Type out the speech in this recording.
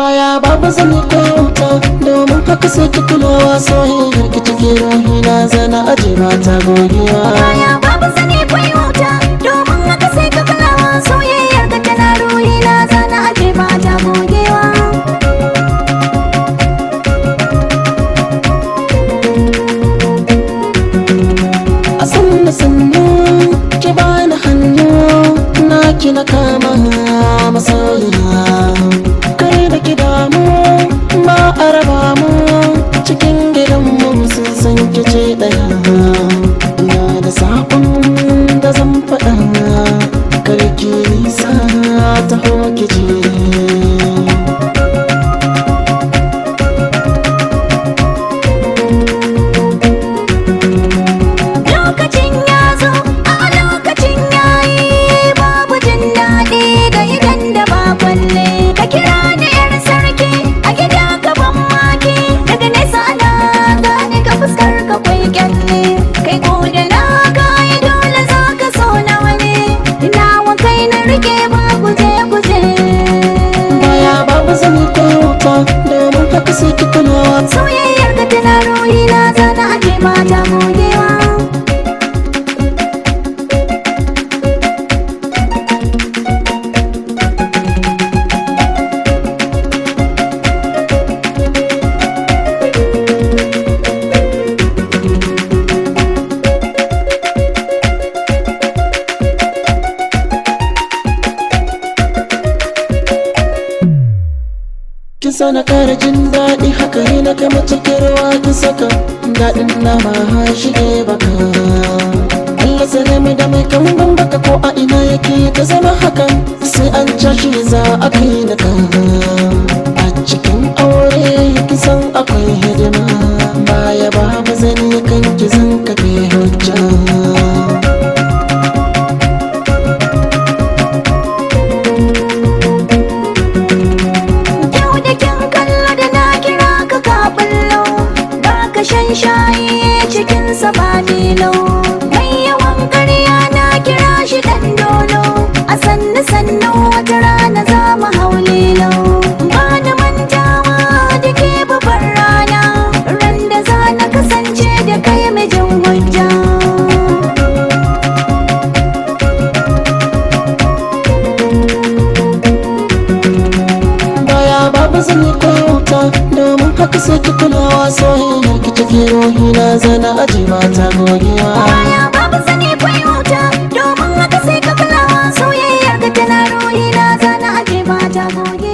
baya babu zani ko wuta domin haka sai ki kulawa soyayyar ki take ruhi na zana aje mata gogewa baya babu sani kwai wuta domin haka sai ka kulawa soyayyar ka tana ruhi na zana aje ba ta gogewa a sannu sannu ki bani hannu na ki na kama masoyiya kai da ki damu ba a raba mu cikin gidanmu sun san ki ce daya na da sabon da zan faɗa karki nisa ta ki je lokacin ya zo a lokacin yayi babu jin daɗi ga idan da ba kwalle ka kira ni yar sarki a gida ka ban maki daga nesa ana gane ka fuskar ka kwai kyalle kai ko da na gaya dole za ka so na wani nawa kai na rike ba guje guje baya babu zani ko wuta domin haka sai ki kulawa soyayyar ka tana ruhi na zana ake mata gogewa kin sana kara jin daɗi haka ne na kama cikin ruwa kin saka daɗin nama ha shige baka Allah sare mu da mai kan baka ko a ina yake ta zama hakan sai an cashe za a kai da ka a cikin aure kin san akwai hidima baya babu zani kan ki zan kafe hujja Yau da kyan kallo da na kira ka ka bullo Ba ka shan shayi cikin sa ba milo Mai yawan karya na kira shi dan dolo A sannu sannu wata rana za mu hau lilo Ba na mantawa da ke babbar rana Ran da za na kasance da kai mijin hujja baya babu zani ko wuta domin haka sai ki kulawa soyayyar ki take ruhi na zana aje mata gogewa baya babu sani kwai wuta domin haka sai ka kulawa soyayyar ka tana ruhi na zana ake ba ta goge